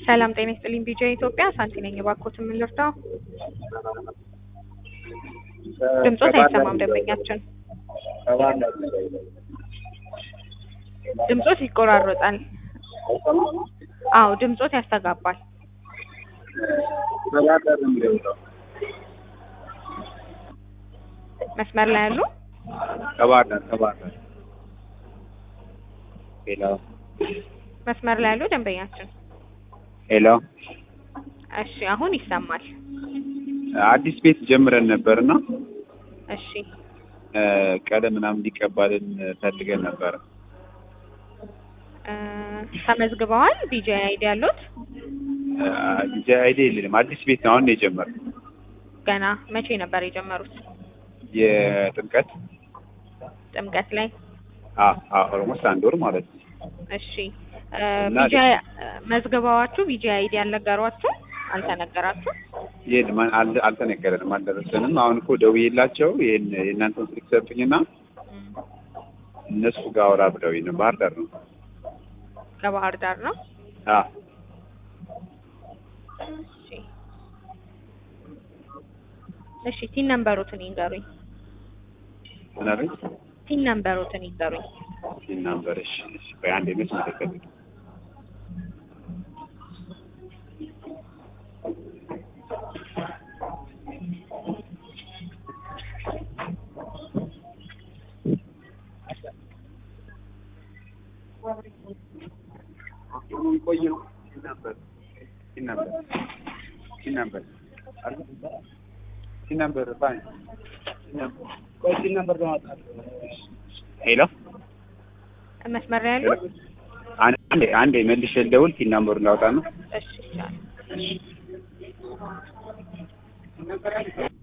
ሰላም ጤና ይስጥልኝ። ቢጃ ኢትዮጵያ ሳንቲ ነኝ። እባክዎት ምን ልርዳው? ድምጾት አይሰማም ደንበኛችን። ድምጾት ይቆራረጣል። አዎ ድምጾት ያስተጋባል። መስመር ላይ ያሉ ከባህር ዳር ከባህር ዳር ሄሎ መስመር ላይ ያሉ ደንበኛችን። ሄሎ እሺ አሁን ይሰማል። አዲስ ቤት ጀምረን ነበርና እሺ ቀለም ምናምን እንዲቀባልን ፈልገን ነበር። እ ተመዝግበዋል? ቢጃ አይዲ ያሉት ዲጃ አይዲ የለንም። አዲስ ቤት ነው አሁን ነው የጀመርነው። ገና መቼ ነበር የጀመሩት? የጥምቀት ጥምቀት ላይ። ኦልሞስት አንድ ወር ማለት ነው። እሺ እ እና ቢጃ መዝግበዋችሁ ቢጃ አይዲ ያልነገሯችሁ አልተነገራችሁ? ይህን ማን አል- አልተነገረንም፣ አልደረሰንም። አሁን እኮ ደውዬላቸው ይህን የእናንተን ስልክ ሰጡኝና እነሱ ጋር አውራ ብለውኝ ነው። ባህር ዳር ነው። ከባህር ዳር ነው። አዎ እሺ እሺ ቲን ነምበሩትን ይንገሩኝ። ምን አለኝ? ቲን ነምበሩትን ይንገሩኝ። ይህን ናምበር እሺ፣ እሺ፣ ቆይ አንዴ መች መለከት ሄሎ መስመር ላይ ያሉ አንዴ አንዴ መልሼ ልደውል። ቲን ናምበሩን ላውጣ ነው። እሺ ይቻላል።